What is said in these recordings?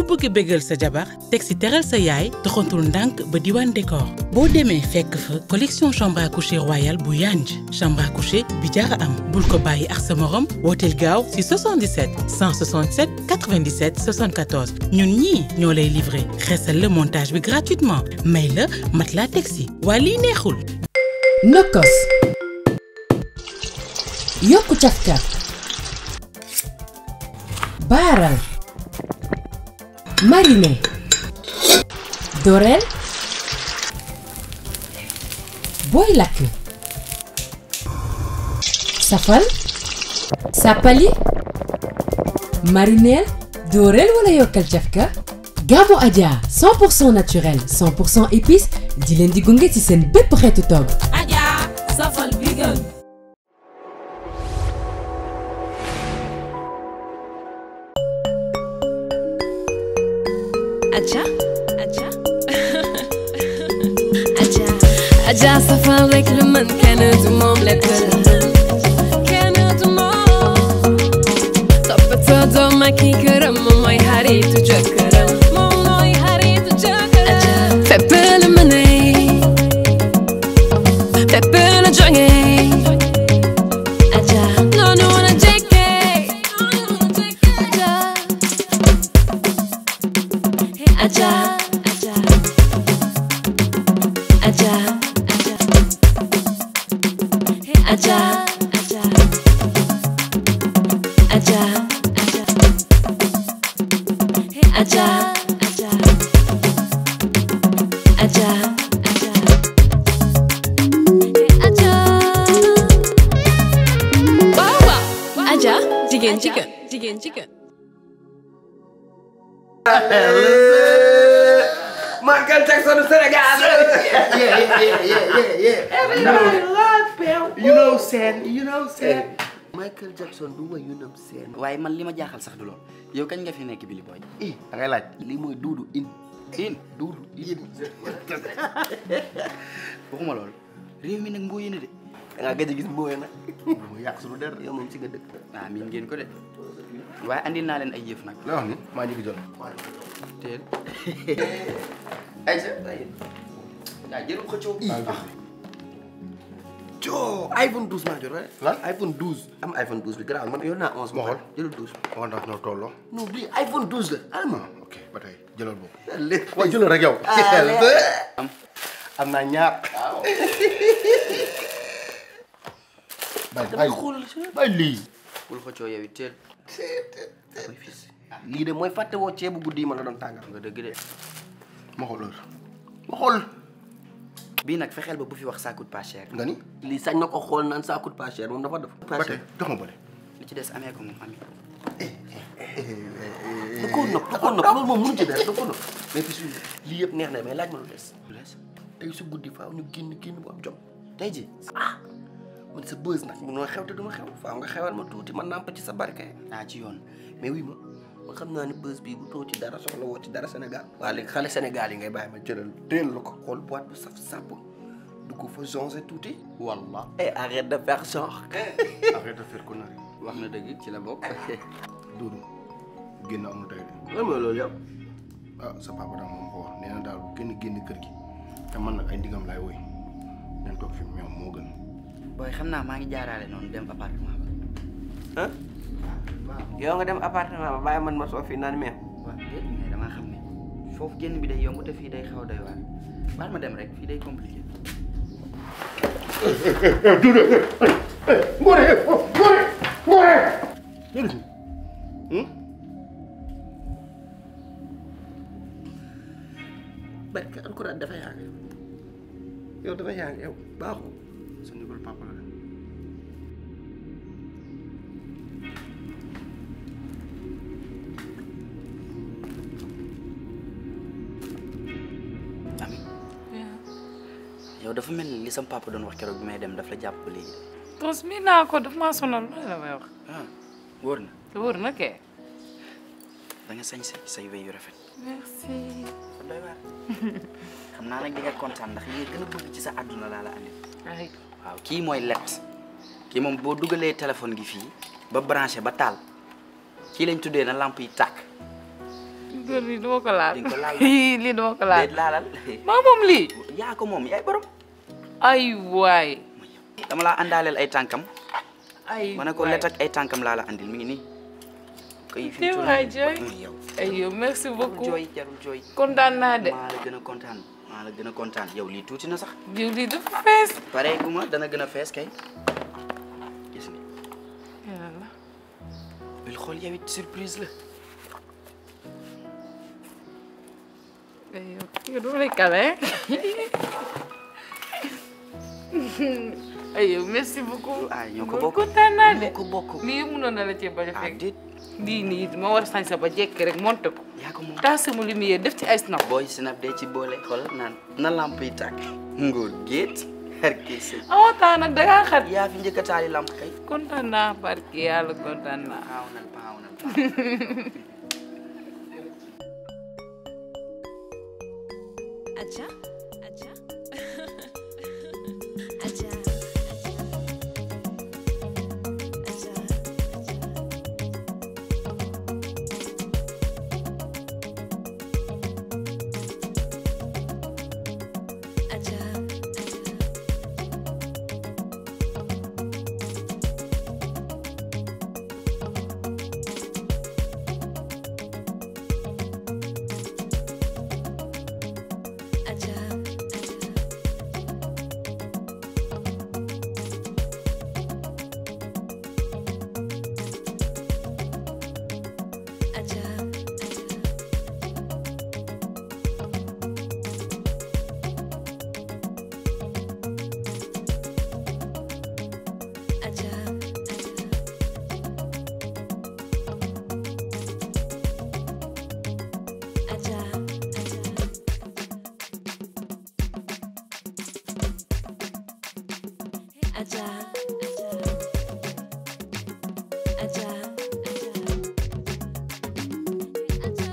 bëgg bégal sa jabar teg si teral sa yaay doxantul ndànk ba diwaan décor boo demee fekk fa collection chambre à coucher royal bu yanj chambre à coucher bi jara am bul ko bàyyi ak sa morom wooteel gaaw si 77 167 97 74 ñun ñii ñoo lay livré xeesal le montage bi gratuitement may la matelas teg si waa lii neexul. nokkos yokku cafka baaral mariner doreel booy lakk safal sàppali marineel dooreel wala yokkal cafka Gamo Adja 100% naturel 100% épice di leen di gunge ci seen bépp xeetu togg Adja safal bi gën Adja Adja Adja Adja safal rek lu mën kenn du moom lekk la kenn du moom toppatoo doom ak i këram moom mooy xaritu jëkkëram moom mooy xaritu jëkkëram Adja fépp la mëne fépp la jóge Adja noonu la jekke Adja Adja Adja Adja Adja Adja Adja Adja Adja Adja Adja waaw waaw Adja jigéen jigéen jigéen jigéen Michael Jackson du Sénégal. yeah, yeah, yeah, yeah, yeah. Everybody love him. You know Sen, you know Sen. Michael Jackson du way you know Sen. waaye man li ma jaaxal sax du lool yow kañ nga fi nekk Billy Boy Eh, da ngay laaj lii mooy duudu in. in Duudu in. waxuma lool réew mi nag mboo yéene de Da ngaa gëj a gis mbooye nag. Mu yàq suñu der yow moom si nga dëkk. ah miin ngeen ko de waaye andil naa leen ay yëf nag La wax ni maa njëkk jël. teel Aïssa yaa jërul xëccoo Joo iPhone 12 maa jot rek. Lan? iPhone 12 am iPhone 12 bi garaaw man yor naa 11. Ma xool. jëlal 12. wax ndax ñoo tolloo. non bii iPhone 12 la. alma. ok ba tey jëlal boobu. lépp waaw jëlal rek yow. am am naa ñaar. bàyyi bàyyi bàyyi lii. bul xëccoo yow it teel lii de mooy fàtte woo ceebu guddi yi ma la doon tàngal. nga dëgg de ma xool heure. ma xool. bii nag fexeel ba bu fi wax ça coûte pas cher nga ni. lii sañ na ko xool naan ça coûte pas cher moom dafa def. ba tey jox ma bële. li ci des amee ko moom ami da koo nopp da koo nopp loolu moom mënu ci dara da koo nopp mais puis suñu lii yëpp neex na mais laaj ma lu des. lu des tey su guddi faaw ñu génn génn bu am jom. tey ji ah man sa bës nag munoo xew te duma xew faaw nga xewal ma tuuti man nàmp ci sa barke. ah ci yoon mais oui ma ma xam naa ne bës bii bu too ci dara soxla woo ci dara Sénégal. waa léegi xale Sénégal yi ngay bàyyi ma jëlal teel la ko xool boîte bu saf sàpp dugg fa changé tuuti. wallah et arrête de faire genre. arrête de faire connerie. wax na dëgg ci la bokk Duudu génn amul tey de. lan mooy loolu yow. ah sa papa daal moom ko wax nee na daal bu kenn génn kër gi te man nag ay ndigam laay woy nañ toog fi ñoom moo gën. booy xam naa maa ngi jaaraale noonu dem appartement ba ah yow nga dem appartement ba bàyyi man ma soo fi naan meew. waaw déet mais damaa xam ne foofu génn bi day yomb te fii day xaw a doy waar baal ma dem rek fii day compliqué Ngoné Ngoné Ngoné. jërëjëf. barke alxuraan dafa yàgg yow dafa yàgg yow baaxul. sa ndigal papa la de. ami yow dafa mel ni li sam papa doon wax keroog bi may dem daf la jàpp ba léegi tos mi naa ko daf maa sonal loolu la may wax ah wóor na wóor na kay da nga sañ say say wéy yu rafet merci fa doy waar xam naa nag di nga kontaan ndax li nga gën a bëgg ci sa àdduna laa la andi ay waaw kii mooy let kii moom boo dugalee téléphone gi fii ba branché ba taal kii lañ tuddee na lamp yi tàkk góor lii duma ko laal di nga ko laal lii duma ko laal déet laalal maa moom lii yaa ko moom yaay borom ay waay dama laa àndaaleel ay tànkam ay ma ne ko let ak ay tànkam laa la andil mi ngi nii koy fi Yow waay jooy. yow ay yow merci jarul beaucoup jooy jarul jooy kontaan naa de maa la gën a kontaan maa la gën a kontaan yow lii tuuti na sax jiw lii dafa fees pare gu ma dana gën a fees kay gis nga yàlla bil xool yow it surprise la ay yow yow dama lay kale ay yow merci beaucoup ay ñoo ko Góor bokk kontaan naa de ñoo ko bokk lii yëpp mënoon na la cee bañ a ah fekk déet lii nii ma war a sañsa ba jekk rek monte ko yaa ko moom taal sama lumière def ci ay snap booy sinap dee ci boole xool naan na lamp yi tàkk ngóor géet xar kii si amoo temps nag dangaa xat yaa fi njëkk a taali lamp kay kontaan naa barke yàlla kontaan naa paaw nan paaw nan paaw Aja, aja, aja, aja, aja, aja. Aja, aja. Aja, aja. Aja, aja. Aja, aja. Aja, aja, aja, aja,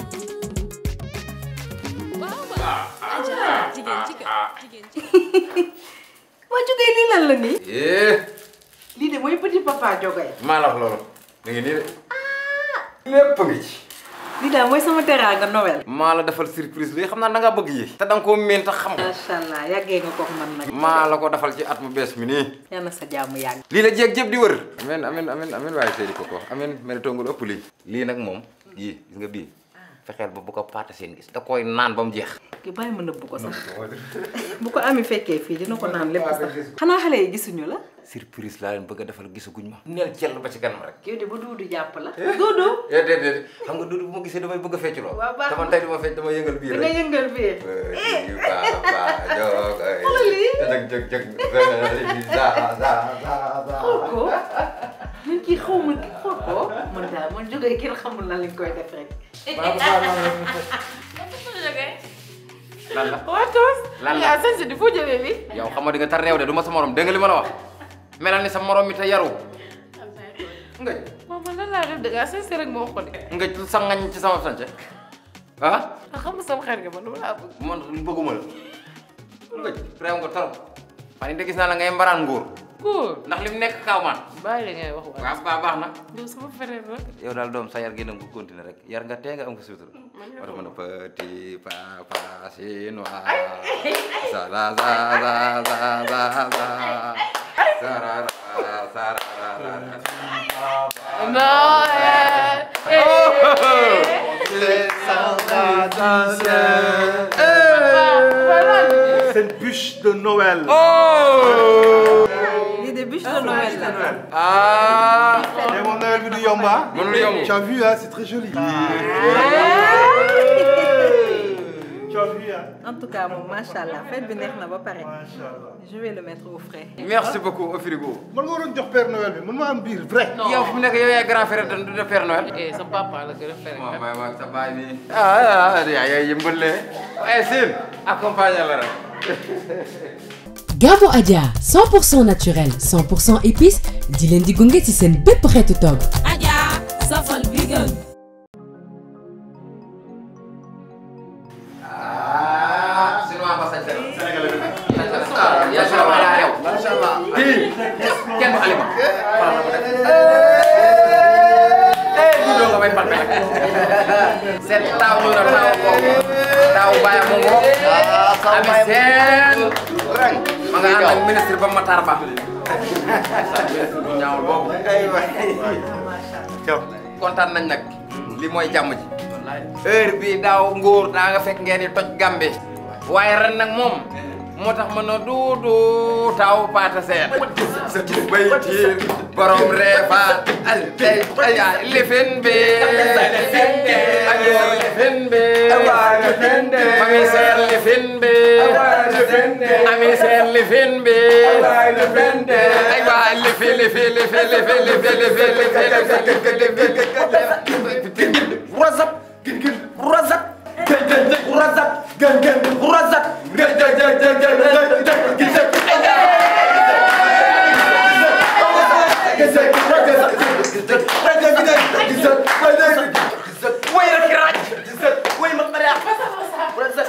waaw waaw. aja jigéen jigéen jigéen jigéen. waa jógee lii lan la nii. eh lii de mooy petit papa jogay. maa la wax loolu mi ngi nii de lépp ngi ci lii daal mooy sama teraanga Noël. maa la defal surprise bi xam naa da ngaa bëgg yi te da nga koo miin tax xam nga macha allah yàggee nga ko man nag. maa la ko defal ci at mu bees mi nii yal na sa jàmm yàgg. lii la jeeg jëpp di wër amen amen amen amen waaye seedi ko ko amen mel tongul ëpp lii lii nag moom yii gis nga bii fexeel ba bu ko paata seen gis da koy naan ba mu jeex ki bàyyi ma nëbbu ko sax bu ko ami fekkee fii dina ko naan lépp sax. xanaa xale yi gisuñu la. surprise laa leen bëgg a defal gisaguñ ma neel jell ba ci kanam rek yow de ba duudu jàpp la. duudu. eh déet déet xam nga duudu bu ma gisee damay bëgg a fecc loo Waaw, baax na. dama tey dama fecc dama yëngal biir da nga rek yëngal biir. Yu papa jogay Xoolal lii. jëg jëg jëg za za za za xool ko man kii xaw ma kii xool ko man daal man jógee kenn xamul lan lañ koy def rek. lan la waa toos Lan la? yaa sañsa di foo jëlee lii yow xam nga di nga tar réew de du ma sa morom dégg nga li ma la wax melal ni sa morom mi te yaru ngëj moom man lan laa def da ngaa sañsa rek ma wax ko de ngëj sa ngañ ci sama sànce ah ah xam nga sama xarit nga man dama laa bëgg man bëgguma la ngëj réew nga trop fan yi de gis naa la ngay mbaraan nguur góor ndax lim nekk kaaw man bàyyi la ngay wax waay waaw baax baax na yow sama frère la yow daal doom sa yar gi nag bu continuer rek yar nga tee nga am ko suutur war mën a petit papa chinois sa la sa sa sa sa sa sarara sarara Noël C'est une bûche de Noël. lii de bûche de Noël la. ah Et mon Noël du Yamba. mënul yomb Tu as vu, hein, c'est très joli. Tu as vu, hein. en tout cas moom macha allah fête bi neex na ba pare. Machallah. je vais le mettre au frais. merci beaucoup au frigo Man nga waroon jox Père Noël bi man maa am biir vrai. yow fu mu nekk yow yaay grand frère de de Père Noël eh sa papa la gën a fere waaw waaw waaw sa baay bi ah ah yaa yaay yëmbale waaye Sine accompagné la rek Gabo Adja 100% naturel 100% épice di leen di gunge ci seen bépp xeetu togg. Adja safal bi gën. ah sinon ba sañ sa ah yaa si la ma yaa rew Macha Allah. kii kenn du alima xoolal la ko def eh du doo nga may palpe nag seen taaw ñu na taaw boobu taaw bàyyi mu ngo ami seen ma nga ànd ak ministre ba Matar Ba bu ñaawul boobu kontaan nañ nag li mooy jàmm ji heure bi daaw ngóor daa nga fekk ngeen di toj gambe waaye ren nag moom moo tax ma ne duudu taw paata seen sa bay tiir borom reefa ay ay ay lifin bi ay lifin bi mami seer lifin bi ami seer lifin bi ay waa lifi lifi lifi lifi lifi lifi lifi lifi Razak, gin gin, razak, gin gin, razak, gin gin, razak, gin gin, gin gin, gin gin, gin gin, gin way rek raaj way ma pare razak,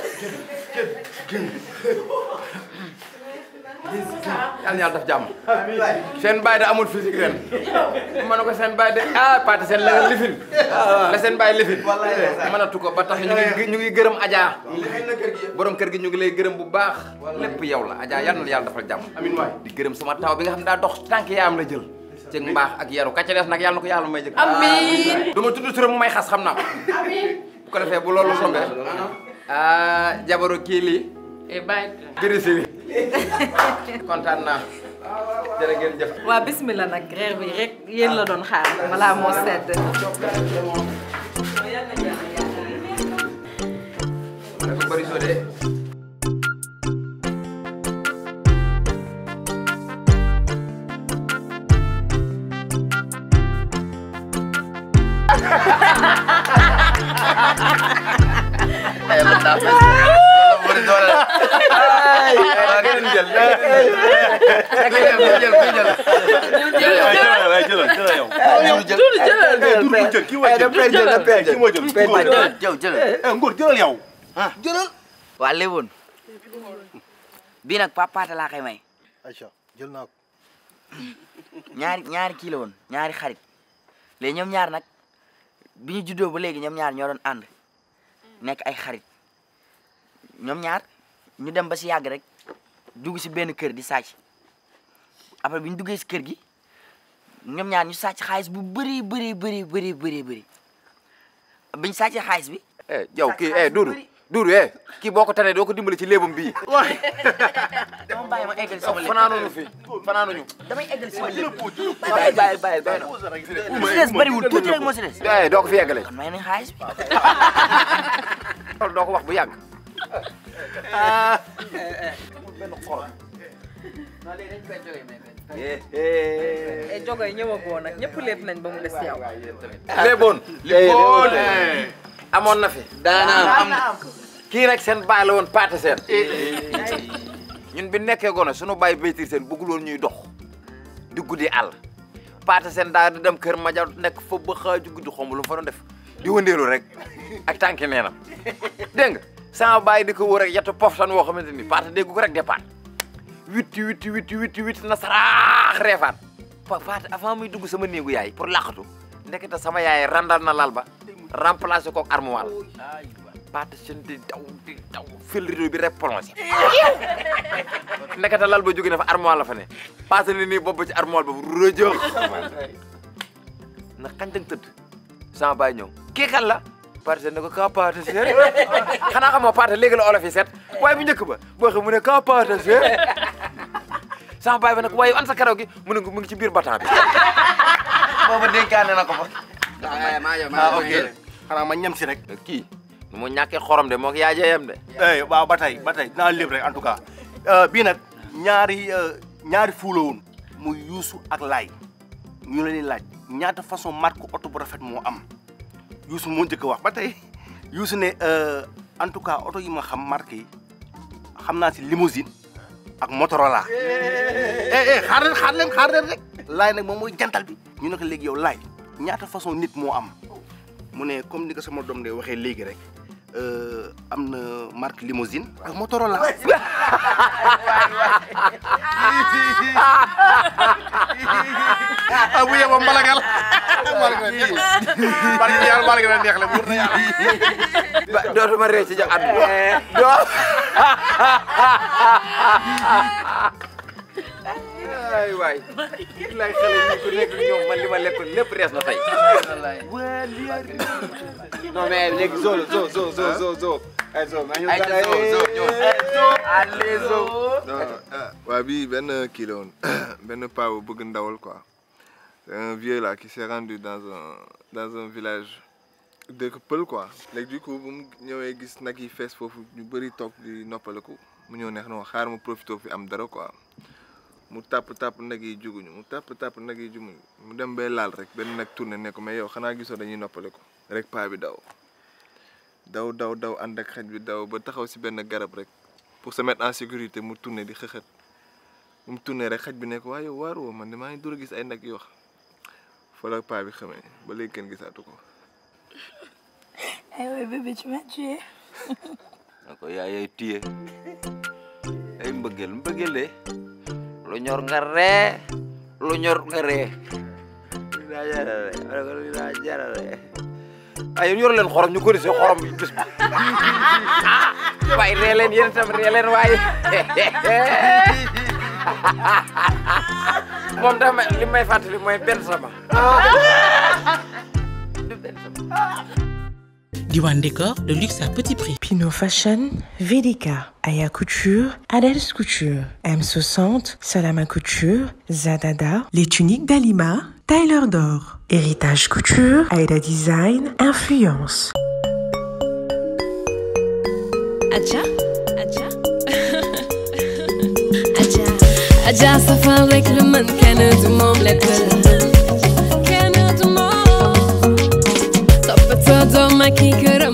yàlla na yàlla def jàmm seen baay da amul physique ren ma ne ko seen baay de ah Pathé seen la nga lifin la seen baay lifin mënatu ko ba tax ñu ngi ñu ngi gërëm Adja borom kër gi ñu ngi lay gërëm bu baax lépp yow la Adja yal na yàlla defal jàmm amiin waay di gërëm sama taw bi nga xam ne daa dox tànk yaayam la jël ci mbaax ak yaru ka ca des nag yàlla na ko yàlla may jëkk amiin du ma tudd turam mu may xas xam naa ko bu ko defee bu loolu sombee ah jabaru kii lii e bàyyi birisi bi kontaan naa jërë ngeen jëf waa bismillah nag reer bi rek yéen la doon xaar balaa moo sedd dafa bëri soo dee jëlal waa léwoon bii nag papaata laa koy may Aïcha jël naa ko ñaari ñaari kii la woon ñaari xarit léegi ñoom ñaar nag bi ñu juddoo ba léegi ñoom ñaar ñoo doon ànd nekk ay xarit ñoom ñaar ñu dem ba si yàgg rek dugg si benn kër di sàcc après bi ñu duggee si kër gi ñoom ñaar ñu sàcc xaalis bu bëri bëri bëri bëri bëri bëri biñ sàccee xaalis bi eh yow kii eh Doudou Doudou eh kii boo ko tanee doo ko dimbali ci léebam bii dama bàyyi ma eggali sama lépp fanaanuñu fi fanaanuñu damay eggali sama lépp bàyyi bàyyi bàyyi doy na li si des bëriwul tuuti rek moo si des eh doo ko fi yeggale kon may nañ xaalis bi loolu doo ko wax bu yàgg e jogoy ñëwagoo nag ñëpp lépp nañ ba mu des yow léeboon léeboon amoon na fi daana am kii nag seen baay la woon paate seen ñun bi nekkee gone sunu baay baytir seen bëggul woon ñuy dox di guddi àll paate seen daa di dem kër maja nekk fa ba xaaju guddi xomb lu mu fa doon def di wëndeelu rek ak tànki neenam dégg nga sama baay di ko wër rek yettu pof tan woo xamante ni paate déggu ko rek départ witti witti witti witti witti na saraax reefaat pa paate avant muy dugg sama néegu yaay pour laqatu ndekete sama yaay randal na lal ba remplacé kook armoire paate seen di daw di daw fil rideau bi rek plongé ndekete lal ba jóge na fa armoire la fa ne paate ni nii bopp ci armoire ba rëjëx na xañtang tëdd sama baay ñëw kii kan la paate seen ne ko ka paate seen xanaa xamoo paate léegi la olof yi set waaye bu njëkk ba boo xam mu ne ka paate seen sama baay ba nag waaye an sa karaw gi mu ne mu ngi ci biir batan bi booba dénkaane na ko fa ah ok xanaa ma ñam si rek kii nu mu ñàkkee xorom de moo ko yaajeyam de eh waaw ba tey ba tey dinaa lépp rek en tout cas bii nag ñaari ñaari fuula woon muy yuusu ak laay ñu leen di laaj ñaata façon marque oto bu rafet moo am yuusu moo njëkk a wax ba tey yuusu ne en tout cas oto yi ma xam marque yi xam naa si limousine ak Motorola eh eh xaar leen xaar leen xaar leen rek laay nag moom mooy jantal bi ñu ne ko léegi yow laay ñaata façon nit moo am mu ne comme ni ko sama doom de waxee léegi rek am na marque limousine ak Motorola bu yeboo mbalagal maa la gën a neex barke yàlla maa la gën a neex la wóor na yàlla ba dootuma réew ci jox àdduna doo ay waay lay xale yi ku nekk ñoom man li ma lekkoon lépp rees na tey non mais léegi zo la zo zo zo zo zo ay zo maa ñu Ay, ay zo, zo, ñëw. allez zo waa bii benn kii la woon benn paa bu bëgg ndawal quoi c'est un vieux là qui s'est rendu dans un dans un village dëkk pël quoi léegi du coup bu mu ñëwee gis nag yi fees foofu ñu bëri toog di noppaliku mu ñëw neex na wax xaar mu profité fi am dara quoi mu tàpp tàpp nag yi juguñu mu tàpp tàpp nag yi juguñu mu dem bay laal rek benn nag tourné ne ko mais yow xanaa gisoo dañuy noppaliku rek paa bi daw daw daw daw ànd ak xaj bi daw ba taxaw si benn garab rek pour se mettre en sécurité mu tourné di xëxët bu mu tourné rek xaj bi ne ko waaye yow waaru woo man de maa ngi dur a gis ay nag yu wax fa la paa bi xamee ba léegi kenn gisaatu ko. Eh ouais, bébé, tu m'as tué. na ko yaay ay tiye ay mbëggeel mbëggeel de lu ñor nga ree lu ñor nga ree li daa jarale ma ne ko li daa jarale ay yéen yor leen xorom ñu ko risee xorom bi bis bi waaye ree leen yéen itam ree leen waaye moom dama li may fàttali mooy benn sama Diwan Décor, le luxe à petit prix. Pinot Fashion, Vedica, Aya Couture, Adels Couture, M60, Salama Couture, Zadada, les tuniques d'Alima, Tyler d'Or, Héritage Couture, Aida Design, Influence. Aja, Aja, Aja, Aja safal rek lu mën kenn du moom lekk la kenn du moom toppatoo doom ak i kër